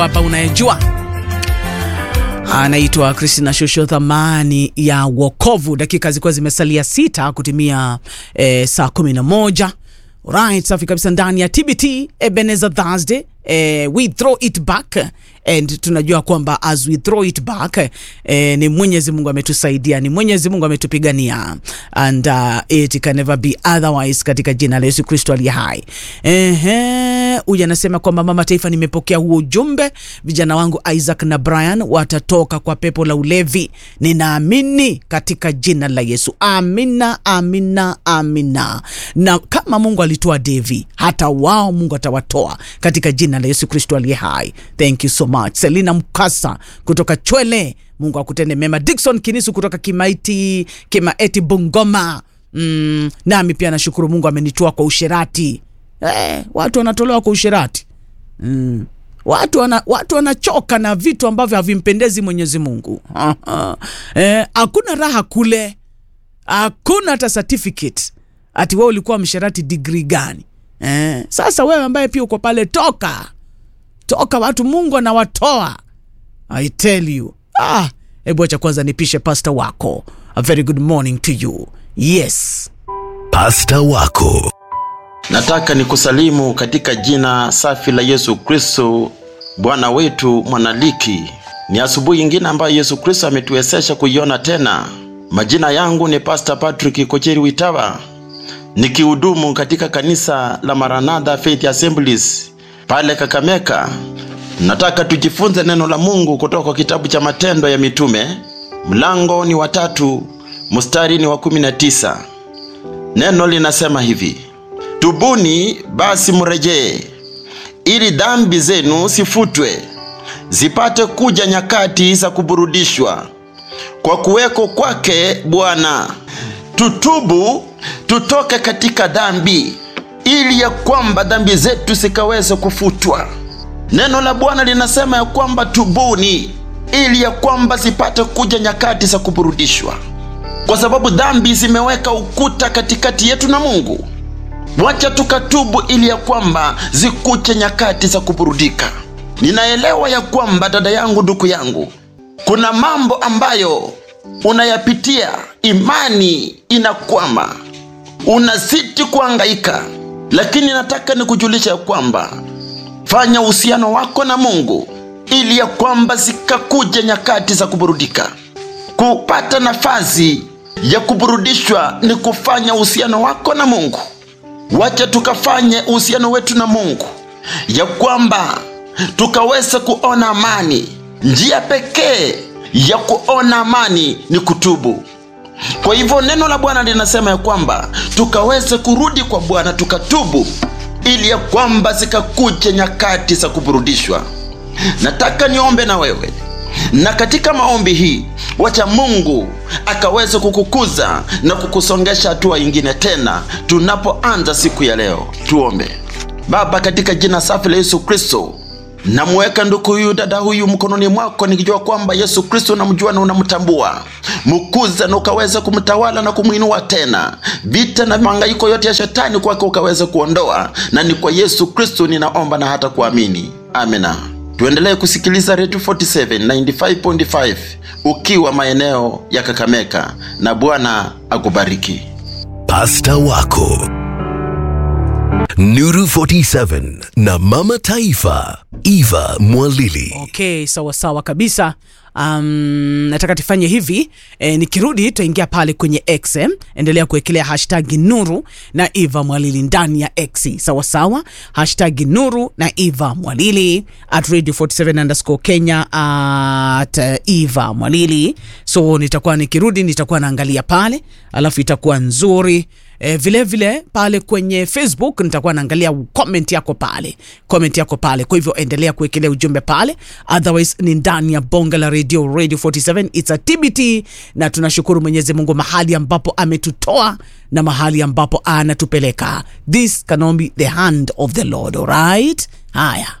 hapa unayejua anaitwa Christina Shosho, thamani ya wokovu. Dakika zilikuwa zimesalia sita kutimia eh, saa kumi na moja. Right, safi kabisa ndani ya TBT Ebenezer Thursday. Eh, we throw it back and tunajua kwamba as we throw it back eh, ni Mwenyezi Mungu ametusaidia, ni Mwenyezi Mungu ametupigania and uh, it can never be otherwise katika jina la Yesu Kristo aliye hai. Ehe, huyu anasema kwamba mama taifa, nimepokea huo ujumbe. Vijana wangu Isaac na Brian watatoka kwa pepo la ulevi, ninaamini katika jina la Yesu. Amina, amina, amina. Na kama Mungu alitoa Devi, hata wao Mungu atawatoa katika jina la Yesu Kristo aliye hai. Thank you so much. Selina Mkasa kutoka Chwele, Mungu akutende mema. Dickson Kinisu kutoka Kimaiti, Kimaeti Bungoma. Mm, nami pia nashukuru Mungu amenitoa kwa usherati. Eh, watu wanatolewa kwa usherati. Mm. Watu wana, watu wanachoka na vitu ambavyo havimpendezi Mwenyezi Mungu. Eh, hakuna raha kule. Hakuna hata certificate. Ati wewe ulikuwa msherati degree gani? Eh, sasa wewe ambaye pia uko pale toka. Toka watu Mungu anawatoa. I tell you. Ah, hebu acha kwanza nipishe pasta wako. A very good morning to you. Yes. Pasta wako Nataka nikusalimu katika jina safi la Yesu Kristo, Bwana wetu mwanaliki. Ni asubuhi ingine ambayo Yesu Kristo ametuwezesha kuiona tena. Majina yangu ni Pastor Patrick Kocheri Witawa, nikihudumu katika kanisa la Maranatha Faith Assemblies pale Kakameka. Nataka tujifunze neno la Mungu kutoka kwa kitabu cha Matendo ya Mitume, mlango ni wa tatu, mstari ni wa kumi na tisa. Neno linasema hivi: Tubuni basi mrejee, ili dhambi zenu sifutwe, zipate kuja nyakati za kuburudishwa kwa kuweko kwake Bwana. Tutubu, tutoke katika dhambi, ili ya kwamba dhambi zetu zikaweze kufutwa. Neno la Bwana linasema ya kwamba tubuni, ili ya kwamba zipate kuja nyakati za kuburudishwa, kwa sababu dhambi zimeweka ukuta katikati yetu na Mungu. Wacha tukatubu ili ya kwamba zikuche nyakati za kuburudika. Ninaelewa ya kwamba dada yangu, ndugu yangu, kuna mambo ambayo unayapitia, imani inakwama, unazidi kuhangaika, lakini nataka nikujulisha ya kwamba fanya uhusiano wako na Mungu ili ya kwamba zikakuja nyakati za kuburudika. Kupata nafasi ya kuburudishwa ni kufanya uhusiano wako na Mungu. Wacha tukafanye uhusiano wetu na Mungu, ya kwamba tukaweza kuona amani. Njia pekee ya kuona amani ni kutubu. Kwa hivyo neno la Bwana linasema ya kwamba tukaweze kurudi kwa Bwana tukatubu, ili ya kwamba zikakuja nyakati za kuburudishwa. Nataka niombe na wewe, na katika maombi hii wacha Mungu akaweze kukukuza na kukusongesha hatua ingine tena, tunapoanza siku ya leo. Tuombe. Baba, katika jina safi la Yesu Kristo, namuweka ndugu huyu dada huyu mkononi mwako, nikijua kwamba Yesu Kristo unamjua na unamtambua. Mkuza na ukaweza kumtawala na kumwinua tena, vita na mahangaiko yote ya shetani kwake ukaweza kuondoa, na ni kwa Yesu Kristo ninaomba na hata kuamini, amina. Tuendelee kusikiliza Radio 47 95.5 ukiwa maeneo ya Kakameka, na Bwana akubariki. pasta wako Nuru 47 na mama taifa Eva Mwalili Okay, sawa sawa kabisa. Um, nataka tufanye hivi e, nikirudi tutaingia pale kwenye X. eh. Endelea kuwekelea hashtag Nuru na Eva Mwalili ndani ya X, sawa sawa, hashtag Nuru na Eva Mwalili at radio 47 underscore Kenya at uh, Eva Mwalili. So nitakuwa nikirudi, nitakuwa naangalia pale, alafu itakuwa nzuri. E, vile vile pale kwenye Facebook nitakuwa naangalia comment yako pale, comment yako pale. Kwa hivyo endelea kuwekelea ujumbe pale, otherwise ni ndani ya bonga la radio radio 47 it's a TBT, na tunashukuru Mwenyezi Mungu mahali ambapo ametutoa na mahali ambapo anatupeleka. This cannot be the hand of the Lord, alright? Haya.